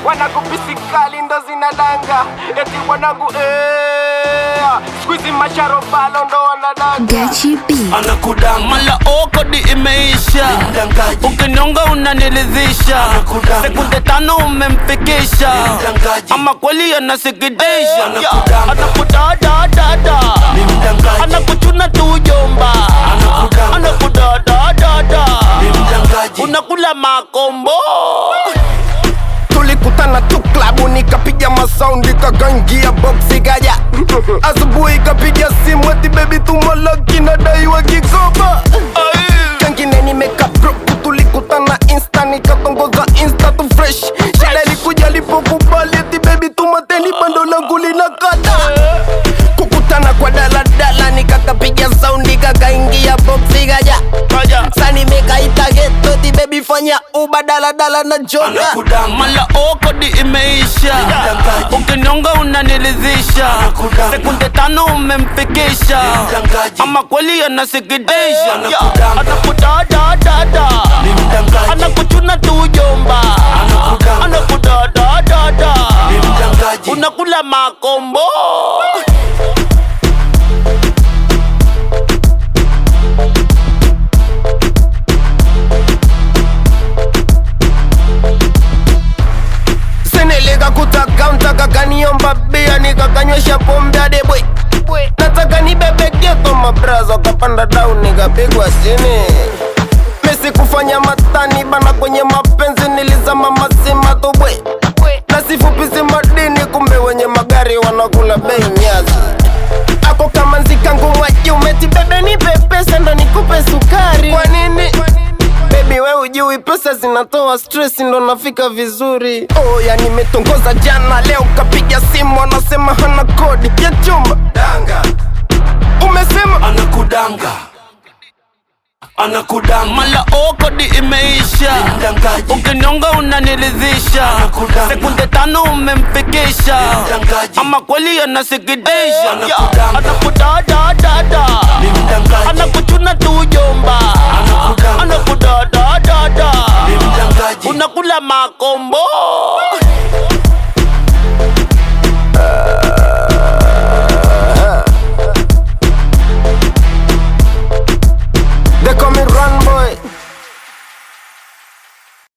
wanangu pisikali ndo zinadanga eti wanangu eh, squeezy masharobalo ndo wanadanga Gachi B. anakudanga mala okodi imeisha mdangaji ukinyonga unaniridhisha Anakudanga. sekunde tano umemfikisha mdangaji ama kweli anasikitisha Anakudanga. anakudadadada ni mdangaji anakuchuna tujomba Anakudanga. anakudadadada ni mdangaji unakula makombo tulikutana tu klabu nikapiga masaundi kakangia boksi kaja asubuhi kapiga simu eti bebi tumaloki nadaiwa kikoba kengine nimeka broku tulikutana insta nikatongoza insta tu fresh shida ilikuja lipokubali eti bebi tumateni bando langu linakata kukutana kwa daladala nikakapiga saundi kakaingia boksi kaja sani mekaita geto ti bebi fanya uba daladala na joka anakudanga mala okodi imeisha Mdangaji. ukinyonga unaniridhisha Anakudanga. sekunde tano umemfikisha mdangaji ama kweli anasikitisha Anakudanga. anakudadadada ni mdangaji anakuchuna tujomba Anakudanga. anakudadadada ni mdangaji unakula makombo seneleka kutakaunta kakaniomba bia nikakanywesha pombe adebwe nataka nibebegeto mabrazo kapanda dau nikapigwa sini misi kufanya matani bana kwenye mapenzi nilizama mazima tubwe na sifupisi madini kumbe wenye magari wanakula bei nyazi ako kama nzikangu mwajumeti bebe ni pepesa ndo nikupe sukari kwa nini Baby we ujui pesa zinatoa stress ndo nafika vizuri oh, ya nimetongoza jana leo kapiga simu anasema hana kodi ya chumba danga umesema anakudanga anakudanga mala okodi imeisha mdangaji ukinyonga unaniridhisha Anakudanga. sekunde tano umemfikisha mdangaji ama kweli anasikitisha Anakudanga. anakudadadada ni mdangaji anakuchuna tujomba Anakudanga. anakudadadada ni mdangaji unakula makombo